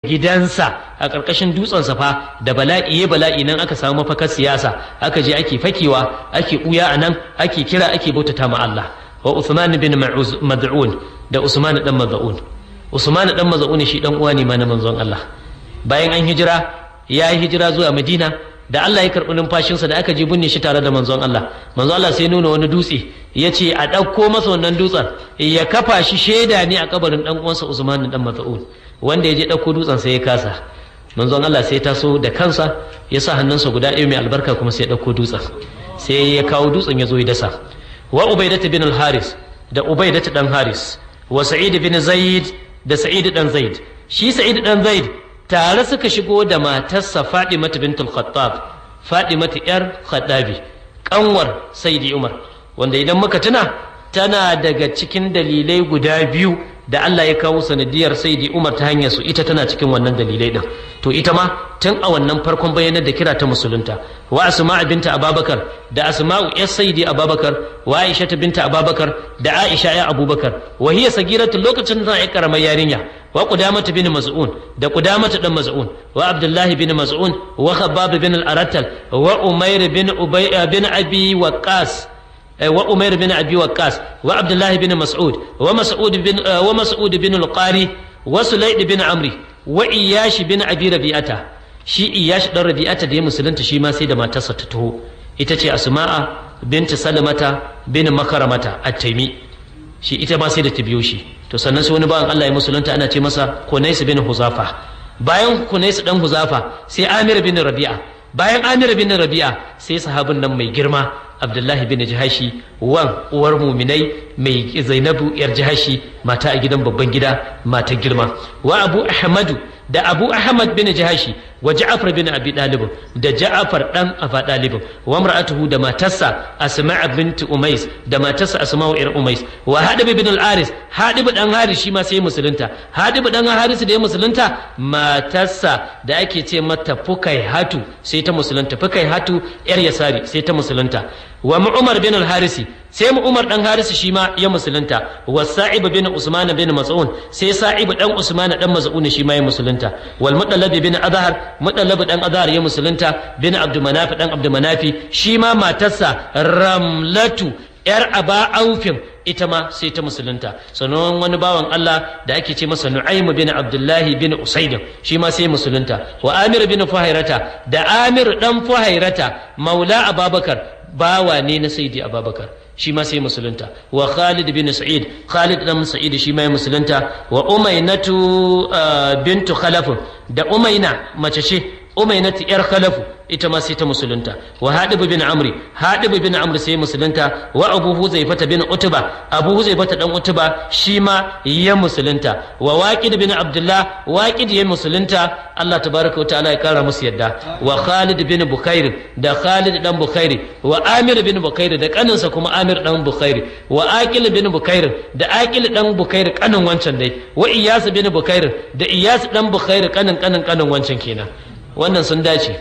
gidansa a ƙarƙashin dutsen safa da bala'i ya bala'i nan aka samu mafakar siyasa aka je ake fakewa ake ɓuya a nan ake kira ake bautata ma Allah wa Usman bin Mad'un da Usman dan Mad'un Usman dan Mad'un shi dan uwa ne ma na manzon Allah bayan an hijira ya yi hijira zuwa Madina da Allah ya karɓi numfashinsa da aka je binne shi tare da manzon Allah manzon Allah sai nuna wani dutse ya ce a ɗauko masa wannan dutsen ya kafa shi shaida ne a kabarin ɗan uwansa Usman dan Mas'ud wanda ya je ɗauko dutsen sai ya kasa manzon Allah sai ya taso da kansa ya sa hannunsa guda ɗaya mai albarka kuma sai ya ɗauko dutsen sai ya kawo dutsen ya zo ya dasa wa Ubaidatu bin al-Haris da Ubaidatu dan Haris wa Sa'id bin Zaid da Sa'id dan Zaid shi Sa'id dan Zaid tare suka shigo da matarsa Fadimatu bintul Khattab Fadimatu yar Khattabi kanwar Sayyidi Umar wanda idan muka tuna tana daga cikin dalilai guda biyu da Allah ya kawo sanadiyar Sayyidi Umar ta hanyar su ita tana cikin wannan dalilai din to ita ma tun a wannan farkon bayanan da kira ta musulunta wa Asma binta Ababakar da Asma'u yar Sayyidi Ababakar wa Aisha binta Ababakar da Aisha ya Abubakar wa hiya sagiratu lokacin da ta karamar yarinya wa Qudamah bin Mas'un da Qudamah dan Mas'un wa Abdullah bin Mas'un wa Khabbab bin al-Arattal wa Umair bin Ubay bin Abi Waqqas wa Umair bin Abi Waqqas wa Abdullah bin Mas'ud wa Mas'ud bin wa Mas'ud bin al-Qari wa Sulayd bin Amri wa Iyash bin Abi Rabi'ata shi Iyash dan Rabi'ata da ya musulunta shi ma sai da matarsa ta taho ita ce Asma'a binti Salamata bin Makaramata at-Taimi shi ita ma sai da ta biyo shi to sannan sai wani bawan Allah ya musulunta ana ce masa Kunais bin Huzafa bayan Kunais dan Huzafa sai Amir bin Rabi'a bayan Amir bin Rabi'a sai sahabin nan mai girma Abdullahi bin Jahashi wan uwar muminai mai Zainabu yar Jahashi mata a gidan babban gida mata girma wa Abu Ahmadu da Abu Ahmad bin Jahashi wa Ja'far bin Abi Dalib da Ja'far dan Aba Dalib wa mar'atuhu da matarsa Asma' bint Umais da matarsa Asma'u ir Umais wa Hadib bin al-Aris Hadib dan Haris shi ma sai musulunta Hadib dan Haris da ya musulunta matarsa da ake ce mata Fukai Hatu sai ta musulunta Fukai Hatu yar Yasari sai ta musulunta wa Umar bin al-Harisi sai mu Umar dan Harisi shi ma ya musulunta wa Sa'ib bin Usman bin Mas'un sai Sa'ib dan Usman dan Mas'un shi ma ya musulunta wal Mudallab bin Adhar Mudallab dan Adhar ya musulunta bin Abdul Manaf dan Abdul Manafi shi ma matarsa Ramlatu yar Aba Aufin ita ma sai ta musulunta sannan wani bawan Allah da ake ce masa Nu'aym bin Abdullah bin Usaid shi ma sai musulunta wa Amir bin Fuhairata da Amir dan Fuhairata maula Ababakar bawa ne na Sayyidi Ababakar shi ma sai musulunta wa Khalid bin Sa'id Khalid dan Sa'id shi ma ya musulunta wa Umaynatu bintu Khalaf da Umayna mace ce Umaynatu yar Khalafu ita ma sai ta musulunta wa Hadib bin Amri Hadib bin Amri sai musulunta wa Abu Huzaifata bin Utba Abu Huzaifata dan Utba shi ma ya musulunta wa Waqid bin Abdullah Waqid ya musulunta Allah tabaraka wa ta'ala ya kara musu yadda wa Khalid bin Bukair da Khalid dan Bukairi wa Amir bin Bukairi da kaninsa kuma Amir dan Bukairi wa Aqil bin Bukair da Aqil dan Bukair kanin wancan dai wa Iyas bin Bukair da Iyas dan Bukair kanin kanin kanin wancan kenan wannan sun dace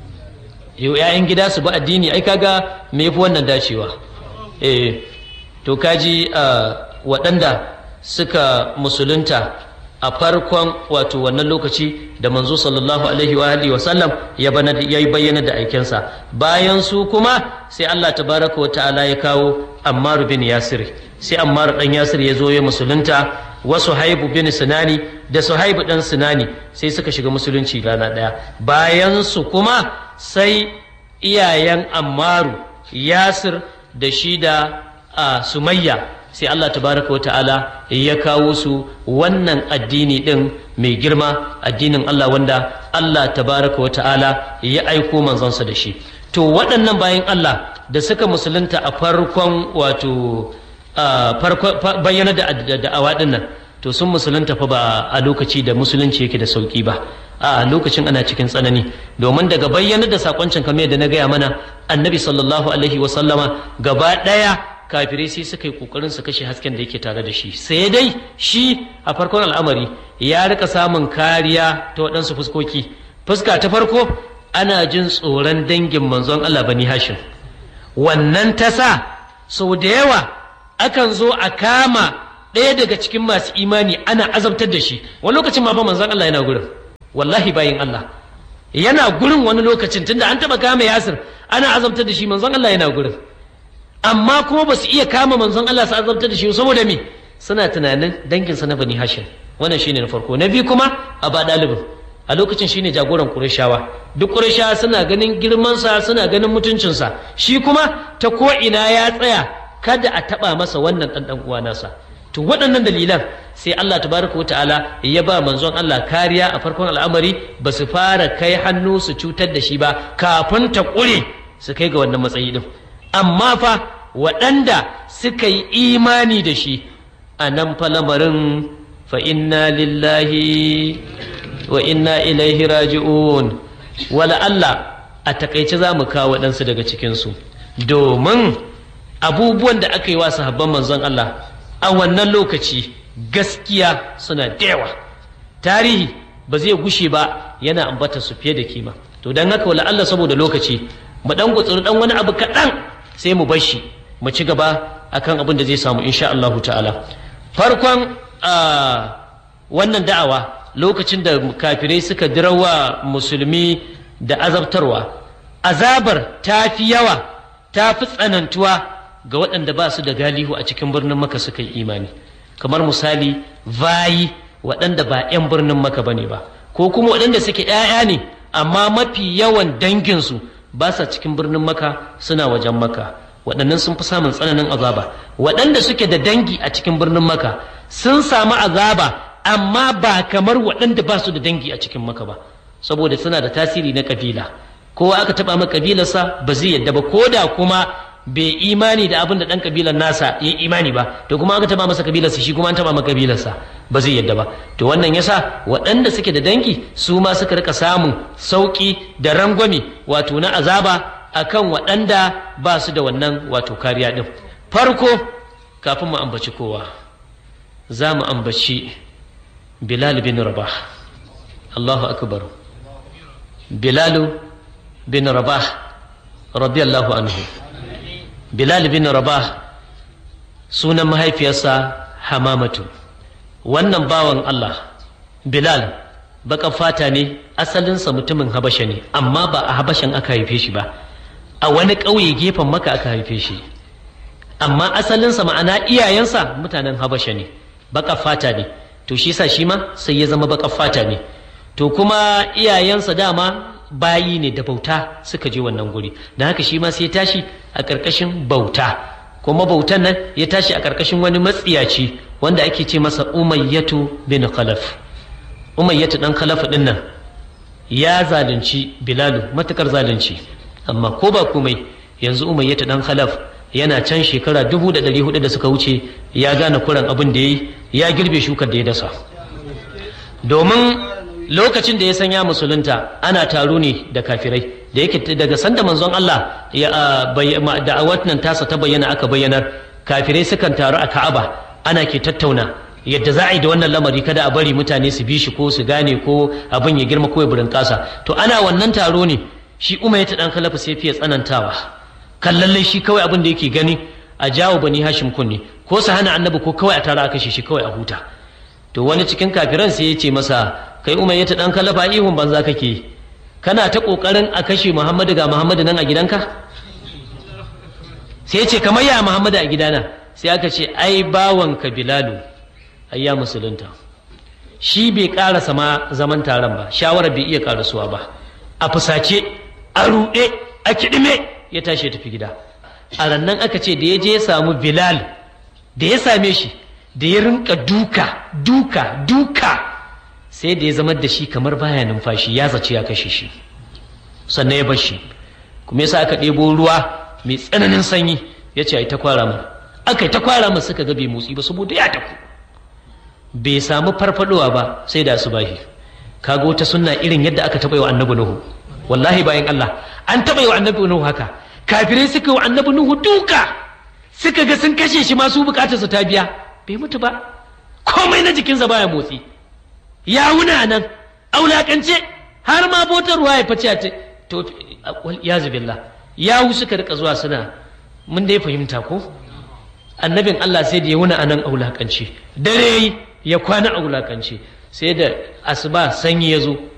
yau ‘ya'yan gida su ba addini ai kaga me yafi wannan dacewa eh to kaji waɗanda suka musulunta a farkon wato wannan lokaci da manzo sallallahu alaihi wa alihi wa sallam ya bana ya bayyana da aikensa bayan su kuma sai Allah tabaraka wa ta'ala ya kawo Ammar bin Yasir sai Ammar dan Yasir ya zo ya musulunta wa Suhaibu bin Sinani da Suhaibu dan Sinani sai suka shiga musulunci rana daya bayan su kuma sai iyayen Ammaru Yasir da shi da Sumayya sai Allah tabaraka wa ta'ala ya kawo su wannan addini din mai girma addinin Allah wanda Allah tabaraka wa ta'ala ya aiko manzonsa da shi to waɗannan bayan Allah da suka musulunta a farkon wato bayyana da da'awa din nan to sun musulunta fa ba a lokaci da musulunci yake da sauki ba a lokacin ana cikin tsanani domin daga bayyana da sakoncin kamar yadda na gaya mana annabi sallallahu alaihi wa sallama gaba ɗaya kafirai sai suka yi kokarin su kashe hasken da yake tare da shi sai dai shi a farkon al'amari ya rika samun kariya ta waɗansu fuskoki fuska ta farko ana jin tsoron dangin manzon Allah bani hashim wannan ta sa sau da yawa akan zo a kama ɗaya daga cikin masu imani ana azabtar da shi wani lokacin ma fa manzon Allah yana gurin wallahi bayin Allah yana gurin wani lokacin tunda an taba kama Yasir ana azabtar da shi manzon Allah yana gurin amma kuma ba su iya kama manzon Allah su azabtar da shi saboda me suna tunanin danginsa na Bani Hashim wannan shine na farko na biyu kuma a ba ɗalibin a lokacin shine jagoran Qurayshawa duk Qurayshawa suna ganin girmansa suna ganin mutuncinsa shi kuma ta ko ina ya tsaya kada a taba masa wannan dan dan uwa nasa to waɗannan dalilan sai Allah tabaraka ta'ala ya ba manzon Allah kariya a farkon al'amari ba su fara kai hannu su cutar da shi ba kafin ta ƙure su kai ga wannan matsayi din amma fa waɗanda suka yi imani da shi a nan fa lamarin fa inna lillahi wa inna ilaihi raji'un wala Allah a takaice za mu kawo waɗansu daga cikinsu domin abubuwan da aka yi wa sahabban manzon Allah a wannan lokaci gaskiya suna da yawa tarihi ba zai gushe ba yana ambata su fiye da kima to don haka wala Allah saboda lokaci mu dan gutsuri dan wani abu kaɗan sai mu bar shi mu ci gaba akan abin da zai samu insha Allah ta'ala farkon wannan da'awa lokacin da kafirai suka dirawa musulmi da azabtarwa azabar ta fi yawa ta fi tsanantuwa ga waɗanda ba su da galihu a cikin birnin maka suka yi imani kamar misali vayi waɗanda ba 'yan birnin maka ba ne ba ko kuma waɗanda suke 'ya'ya ne amma mafi yawan danginsu ba sa cikin birnin maka suna wajen maka waɗannan sun fi samun tsananin azaba waɗanda suke da dangi a cikin birnin maka sun samu azaba amma ba kamar waɗanda ba su da dangi a cikin maka ba saboda suna da tasiri na kabila kowa aka taɓa maka kabilarsa ba zai yadda ba ko da kuma bai imani da abin da ɗan kabilar nasa ya imani ba to kuma aka taɓa masa kabilarsa shi kuma an taɓa maka kabilarsa ba zai yadda ba to wannan yasa waɗanda suke da dangi su ma suka rika samun sauƙi da rangwame wato na azaba akan waɗanda ba su da wannan wato kariya ɗin farko kafin mu ambaci kowa za mu ambaci bilal bin rabah allahu akbar bilal bin rabah radiyallahu anhu bilal bin rabah sunan mahaifiyarsa hamamatu wannan bawan allah bilal baka fata ne asalinsa mutumin habasha ne amma ba a habashan aka haife shi ba a wani ƙauye gefen maka aka haife shi amma asalinsa ma'ana iyayensa mutanen habasha ne baka fata ne to shi sa shi ma sai ya zama baka fata ne to kuma iyayensa dama bayi ne da bauta suka je wannan guri da haka shi ma sai ya tashi a ƙarƙashin bauta kuma bautan nan ya tashi a ƙarƙashin wani matsiyaci wanda ake ce masa umayyatu bin khalaf umayyatu dan khalaf din nan ya zalunci bilalu matukar zalunci amma ko ba komai yanzu umayyatu dan khalaf yana can shekara dubu da ɗari hudu da suka wuce ya gane kuran abin da ya yi ya girbe shukar da ya dasa domin lokacin da ya sanya musulunta ana taro ne da kafirai da yake daga sanda manzon Allah da wannan tasa ta bayyana aka bayyanar kafirai sukan taru a Ka'aba ana ke tattauna yadda za a yi da wannan lamari kada a bari mutane su bi shi ko su gane ko abin ya girma ko ya burin kasa to ana wannan taro ne shi umar ya dan kalafa sai fiye tsanantawa kan lallai shi kawai abin da yake gani a jawo bani hashim kunne ko su hana annabi ko kawai a tara a kashe shi kawai a huta to wani cikin kafiran sai ya ce masa kai umar ya dan kalafa ihun banza kake kana ta kokarin a kashe muhammadu ga muhammadu nan a gidanka sai ya ce kamar ya muhammadu a gidana sai aka ce ai bawanka bilalu ai ya musulunta shi bai karasa ma zaman taron ba shawarar bai iya karasuwa ba a fusace a ruɗe a kiɗime ya tashi ya tafi gida a rannan aka ce da ya je ya samu bilal da ya same shi da ya rinka duka duka duka sai da ya zama da shi kamar baya numfashi ya zace ya kashe shi sannan ya bar shi kuma yasa aka ɗebo ruwa mai tsananin sanyi ya ce ai ta kwara mu aka yi ta kwara mu suka ga bai motsi ba saboda ya tafi bai samu farfadowa ba sai da asubahi kaga wata sunna irin yadda aka taɓa yi wa annabi nuhu wallahi bayan Allah an taɓa yi wa annabi nuhu haka kafirai suka yi wa annabi nuhu duka suka ga sun kashe shi masu bukatarsa ta biya bai mutu ba komai na jikinsa baya motsi ya wuna nan aulakance har ma botarwa ya fice ce to ya zubillah yawu suka rika zuwa suna mun dai fahimta ko annabin Allah sai da ya wuna anan aulakance dare ya kwana aulakance sai da asuba sanyi ya zo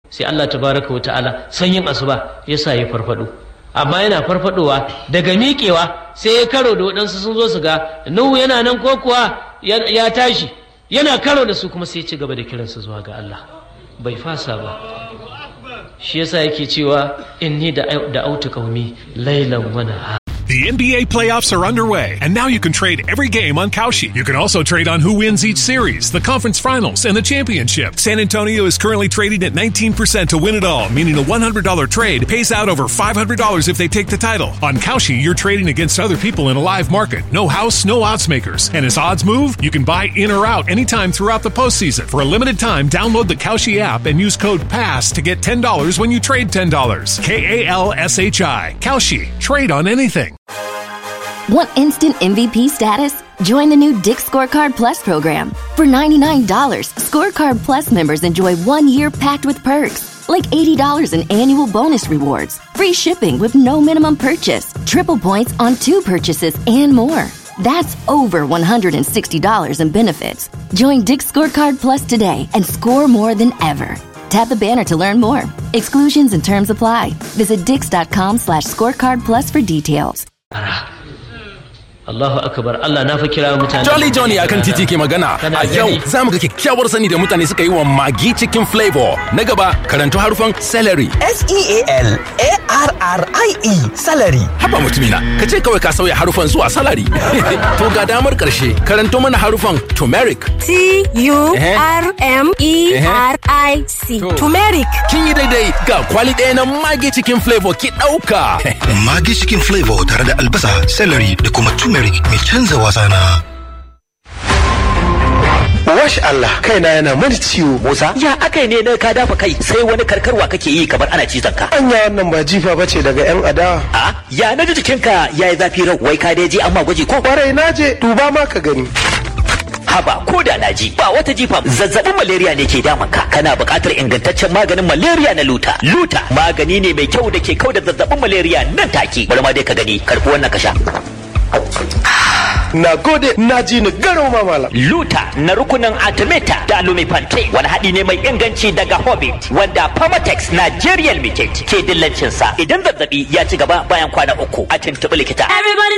sai Allah tabaraka wa ta'ala sanyin asuba ya sa ya farfado amma yana farfadowa daga miƙewa sai ya karo da waɗansu sun zo su ga nuhu yana nan ko kuwa ya tashi yana karo da su kuma sai ya ci gaba da kiransu zuwa ga Allah bai fasa ba shi yasa yake cewa inni da autu qaumi laylan wa nahar The NBA playoffs are underway, and now you can trade every game on Kalshi. You can also trade on who wins each series, the conference finals, and the championship. San Antonio is currently trading at 19% to win it all, meaning a $100 trade pays out over $500 if they take the title. On Kalshi, you're trading against other people in a live market. No house, no odds makers. And as odds move, you can buy in or out anytime throughout the postseason. For a limited time, download the Kalshi app and use code PASS to get $10 when you trade $10. K A L S H I. Kalshi. Trade on anything. Want instant MVP status? Join the new Dick Scorecard Plus program. For $99, Scorecard Plus members enjoy one year packed with perks, like $80 in annual bonus rewards, free shipping with no minimum purchase, triple points on two purchases, and more. That's over $160 in benefits. Join Dick Scorecard Plus today and score more than ever. Tap the banner to learn more. Exclusions and terms apply. Visit dix.com slash scorecard plus for details. Allahu akbar Allah na fa kira mutane Jolly Johnny akan titi ke magana a yau za mu ga kyakkyawar sani da mutane suka yi wa magi cikin flavor na gaba karanto harufan celery S-E-A-L-A-R-R-I-E salary haba mutumina ka ce kawai ka sauya harufan zuwa salary to ga damar karshe karanto mana harufan turmeric T-U-R-M-E-R-I-C turmeric kin yi daidai ga kwali ɗaya na magi cikin flavor ki ɗauka Magi cikin flavor tare da albasa, celery da kuma turmeric mai canza wasa na. Wash Allah kaina yana mani ciwo Musa Ya akai ne na ka dafa kai sai wani karkarwa kake yi kamar ana cizon ka. anya wannan ba jifa bace daga yan adawa A ya na ji jikinka ya yi zafi rau wai ka dai je amma gwaji ko kwarai naje duba ma ka gani haba ko da na ji ba wata jifa zazzabin malaria ne ke damun ka kana buƙatar ingantaccen maganin malaria na luta. Luta magani ne mai kyau da ke kau da zazzabin malaria nan take. Bari ma dai ka gani karfi wannan ka sha. na gode na ji ni garau ma malam Luta na rukunin Artemata da Lumifante wani haɗi ne mai inganci daga Hobbit wanda Pharmatex Nigerian Limited ke dillancinsa idan zazzabi ya ci gaba bayan kwana uku a tuntuɓi likita. Everybody